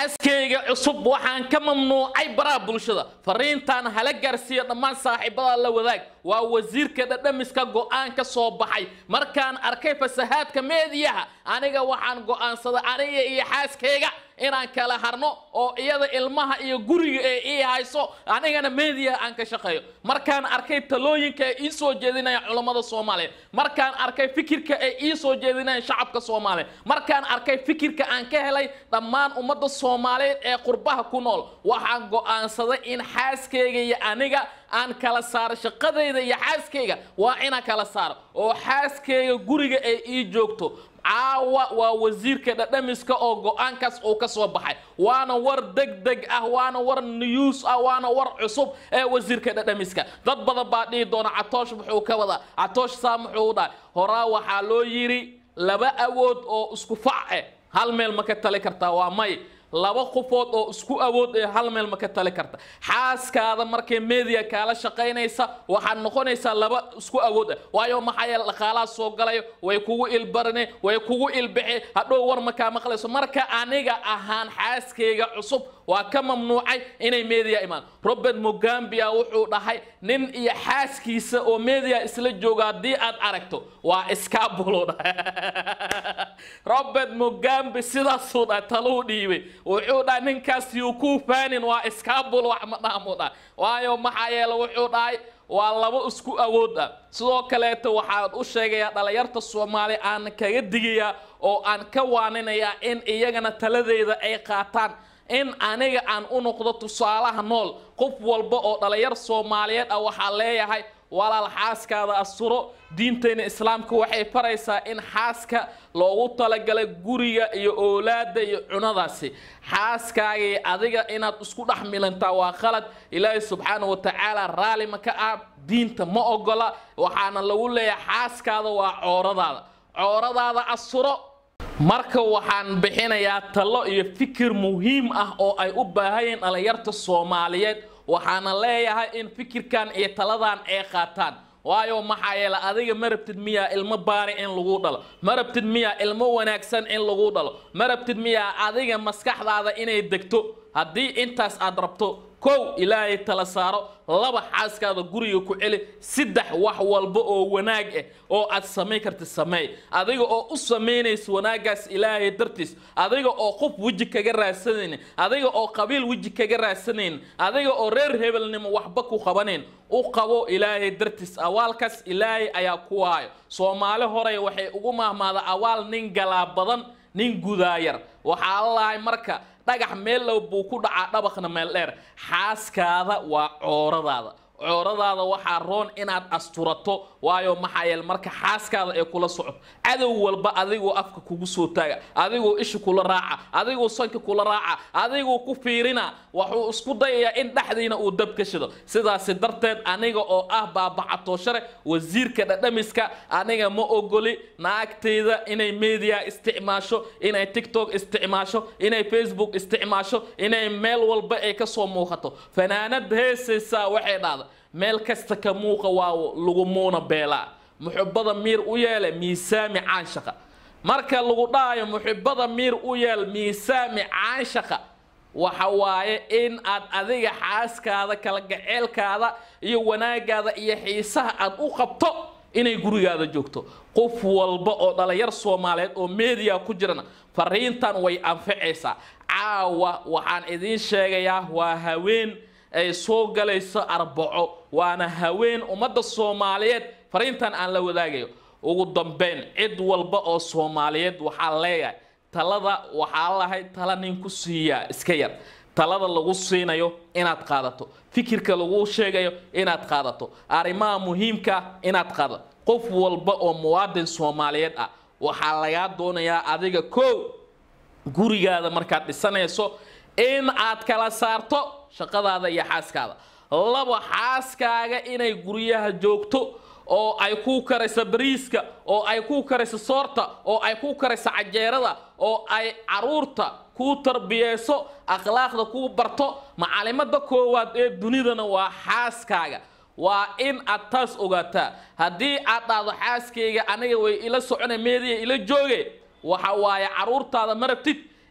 xaaskayga cusub waxaan ka mamnuucay baraha bulshada fariintan hala gaarsiiya dhammaan saaxiibada la wadaag waa wasiirka dhadhamiska go'aan ka soo baxay markaan arkay fasahaadka meediyaha aniga waxaan go'aansaday aniga iyo xaaskayga inaan kala harno oo iyada ilmaha iyo guriga ee ii hayso anigana meediya aan ka shaqeeyo markaan arkay talooyinka ee ii soo jeedinayaan culammada soomaaliyeed markaan arkay fikirka ee ii soo jeedinayaan shacabka soomaaliyeed markaan arkay fikirka aan ka helay dhammaan ummadda soomaaliyeed ee qurbaha ku nool waxaan go'aansaday in xaaskayga iyo aniga aan kala saaro shaqadayda iyo xaaskayga waa inaan kala saaro oo xaaskayga guriga ay ii joogto caawa waa wasiirka dhadhamiska oo go'aankaas uu ka soo baxay waana war degdeg ah waana war news ah waana war cusub ee wasiirka dhadhamiska dad badan baa dhihi doona catoosh muxuu ka wadaa catoosh saa muxuu u dhahay horaa waxaa loo yidhi laba awood oo isku fac eh hal meel ma ka tali kartaa waa may laba qofood oo isku awood ee hal meel ma ka tali karta xaaskaada markay media kaala shaqaynaysa waxaad noqonaysaa laba isku awood ah waayo maxaa yeele dhaqaalaha soo galayo way kugu ilbarne way kugu ilbixi hadhow war makaa maqlayso marka aniga ahaan xaaskayga cusub waa ka mamnuucay inay media imaan robert mugambia wuxuu dhahay nin iyo xaaskiisa oo media isla jooga haddii aad aragto waa iskaabulo dhahay robert mugambi sidaasuu dhahay taluu dhiibay wuxuu dhahay ninkaas yuu kuu faanin waa iskaabul wax ma dhaamu dhahay waayo maxaa yeele wuxuu dhahay waa labo isku awood ah sidoo kaleeto waxaan u sheegayaa dhalinyarta soomaali aan kaga digayaa oo aan ka waaninayaa in iyagana taladeeda ay qaataan in aniga aan u noqdo tusaalaha nool qof walba oo dhalinyar soomaaliyeed ah waxaa leeyahay walaal xaaskaada asturo diinteenna islaamka waxay faraysaa in xaaska loogu talagalay guriga iyo oolaada iyo cunadaasi xaaskaagii adiga inaad isku dhex milantaa waa khalad ilaahay subxaana wa tacaala raalli ma ka ah diinta ma ogola waxaana lagu leeyahay xaaskaada waa cooradaada cooradaada asturo marka waxaan bixinayaa talo iyo fikir muhiim ah oo ay u baahayeen dhalinyarta soomaaliyeed waxaana leeyahay in fikirkan iyo taladan ay qaataan waayo maxaa yeele adiga ma rabtid miyaa ilmo baari in lagu dhalo ma rabtid miyaa ilmo wanaagsan in lagu dhalo ma rabtid miyaa adiga maskaxdaada inay degto haddii intaas aad rabto kow ilaahay tala saaro laba xaaskaada guriga ku celi saddex wax walba oo wanaag ah oo aad samayn karta sameey adiga oo u samaynaysa wanaagaas ilaahay dartiis adiga oo qof weji kaga raadsanaynin adiga oo qabiil weji kaga raadsanaynin adiga oo reer hebelnimo waxba ku qabanayn u qabo ilaahay dartiis awaalkaas ilaahay ayaa ku waayo soomaali horey waxay ugu mahmaada awaal nin galaa badan nin gudaayar waxaa lahay marka dhagax meel low buu ku dhacaa dhabaqna meel dheer xaaskaada waa cooradaada cooradaada waxaa roon inaad asturato waayo maxaa yeele marka xaaskaada ay kula socoto cadow walba adigoo afka kugu soo taaga adigoo isha kula raaca adigoo sanka kula raaca adigoo ku fiirina wuxuu isku dayayaa in dhexdiina uu dab ka shido sidaasi darteed aniga oo ah baabacatooshare wasiirka dhadhamiska aniga ma ogoli naagtayda inay media isticmaasho inay tiktok isticmaasho inay facebook isticmaasho inay meel walba ay kasoo muuqato fanaanad heesaysaa waxay dhahda meel kasta ka muuqa waa lagu muuna beelaa muxubada miir u yeele miisaami caanshaqa marka lagu dhahayo muxibada miir u yeel miisaami caanshaqa waxa waaye in aad adiga xaaskaada kala gaceelkaada iyo wanaagaada iyo xiisaha aad u qabto inay gurigaada joogto qof walba oo dhalinyar soomaaliyeed oo media ku jirana fariintan way anficaysaa caawa waxaan idiin sheegayaa waa haween ay soo galayso arbaco waana haween ummadda soomaaliyeed fariintan aan la wadaagayo ugu dambeyn cid walba oo soomaaliyeed waxaa leeyahay talada waxaa lahay tala nin ku siiyaa iska yar talada lagu siinayo inaad qaadato fikirka lagu sheegayo inaad qaadato arrimaha muhiimka inaad qaadato qof walba oo muwaadin soomaaliyeed ah waxaa lagaa doonayaa adiga kow gurigaada markaad dhisanayso in aad kala saarto shaqadaada iyo xaaskaada laba xaaskaaga inay guryaha joogto oo ay ku karayso bariiska oo ay ku karayso soorta oo ay ku karayso cajeerada oo ay caruurta kuu tarbiyeyso akhlaaqda kuu barto macalimada koowaad ee dunidana waa xaaskaaga waa in aad taas ogaataa haddii aad dhahdo xaaskayga aniga way ila socona meediya ila jooge waxa waaye caruurtaada ma rabtid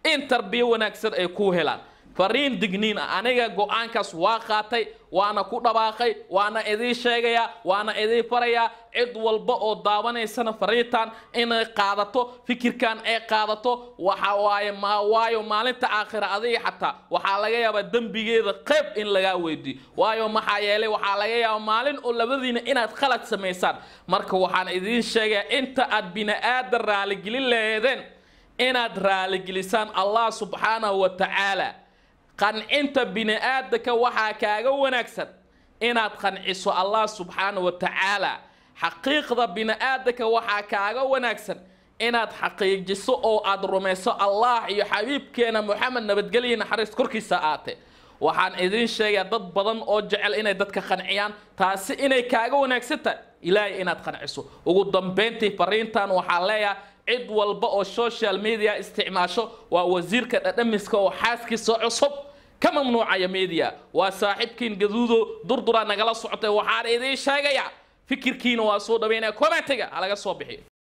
in tarbiyo wanaagsan ay ku helaan fariin digniin ah aniga go-aankaas waa qaatay waana ku dhabaaqay waana idiin sheegayaa waana idiin farayaa cid walba oo daawanaysana fariintan inay qaadato fikirkan ay qaadato waxa waaye ma waayo maalinta aakhira adiga xataa waxaa laga yaabaa dembigeeda qayb in lagaa weydiiyo waayo maxaa yeelay waxaa laga yaabaa maalin oo labadiina inaad khalad samaysaan marka waxaan idiin sheegayaa inta aad bini-aadan raaligelin laheedeen inaad raaligelisaan allah subxaanahu wa tacaala qancinta bini-aadanka waxaa kaaga wanaagsan inaad qanciso allah subxaanahu wa tacaala xaqiiqda bini-aadanka waxaa kaaga wanaagsan inaad xaqiijiso oo aad rumayso allah iyo xabiibkeena moxamed nabadgelyo naxariis korkiisa aate waxaan idiin sheegaa dad badan oo jecel inay dadka qanciyaan taasi inay kaaga wanaagsan tahay ilaahay inaad qanciso ugu dambayntii fariintan waxaa leeyahay cid walba oo social media isticmaasho waa wasiirka dhadhamiska oo xaaskiisa cusub ka mamnuucaya media waa saaxiibkiin gaduudo durdura nagala socotay waxaan idiin sheegayaa fikirkiina waa soo dhaweynaya commentiga halaga soo bixiyo